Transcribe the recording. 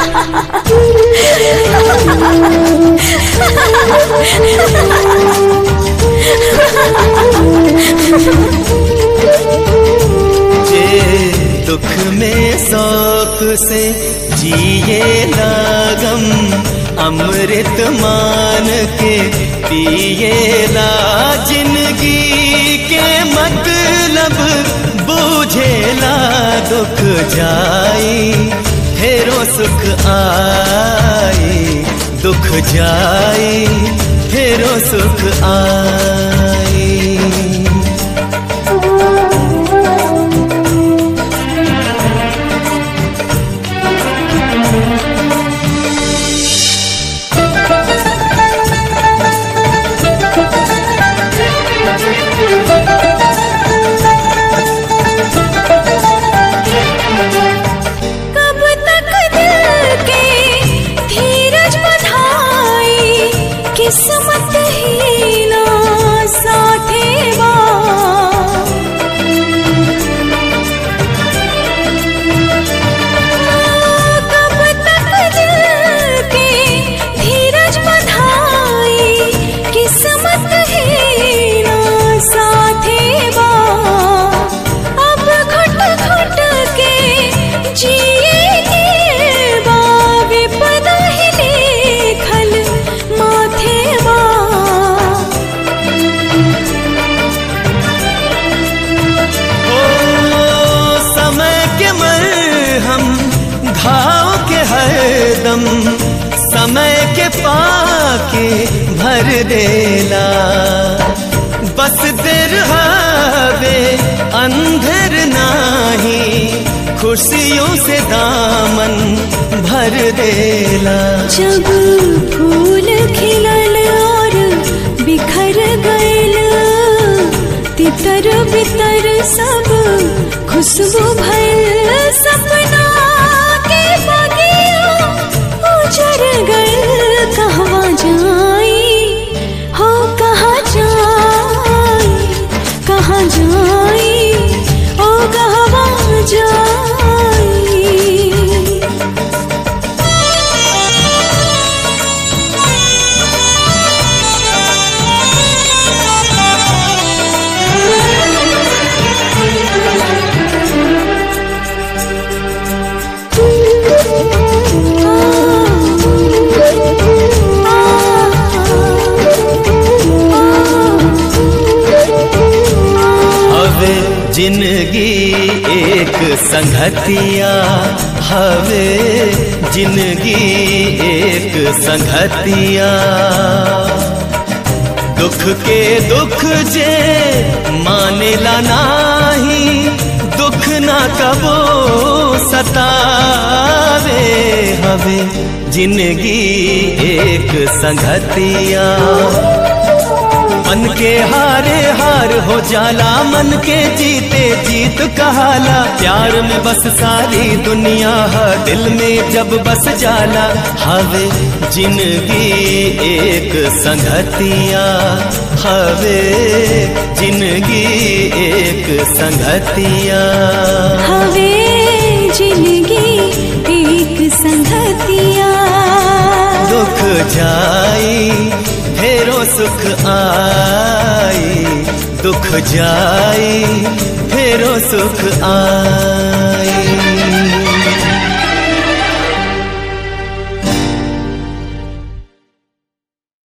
जे दुख में शौक से जिए लागम अमृत मान के पिए ला जिंदगी के मतलब बूझेला दुख जाई फेरो सुख आई दुख जाई फेरो सुख आई कब तक दिल के धीरज बधाई किस्मत ही ना साथे बा कब तक दिल के धीरज बधाई किस्मत ही ना साथे बा अब घुट घुट के जिए के बा विपदा ही लेखल माथे बा ओ समय के मरहम घाव के हरदम समय के पाके भर देला बस देर हवे अंधेर नाही खुशियों से दामन भर देला जब फूल खिलल और बिखर गइल तितर बितर सब खुशबू भइल सपना के बगिया उजर गइल कहवा जाई हो कहाँ जाई कहाँ जाई ओ कहवा जाई हवे जिंदगी एक संगतिया हवे जिंदगी एक संगतिया दुख के दुख जे मानेला नाही दुख ना कबो सतावे हवे जिंदगी एक संगतिया मन के हारे हार हो जाला मन के जीते जीत कहाला प्यार में बस सारी दुनिया है दिल में जब बस जाला हवे जिंदगी एक संगतिया हवे जिंदगी एक संगतिया हवे जिंदगी एक संगतिया दुख जाई फेरो सुख आई दुख जाई फेरो सुख आई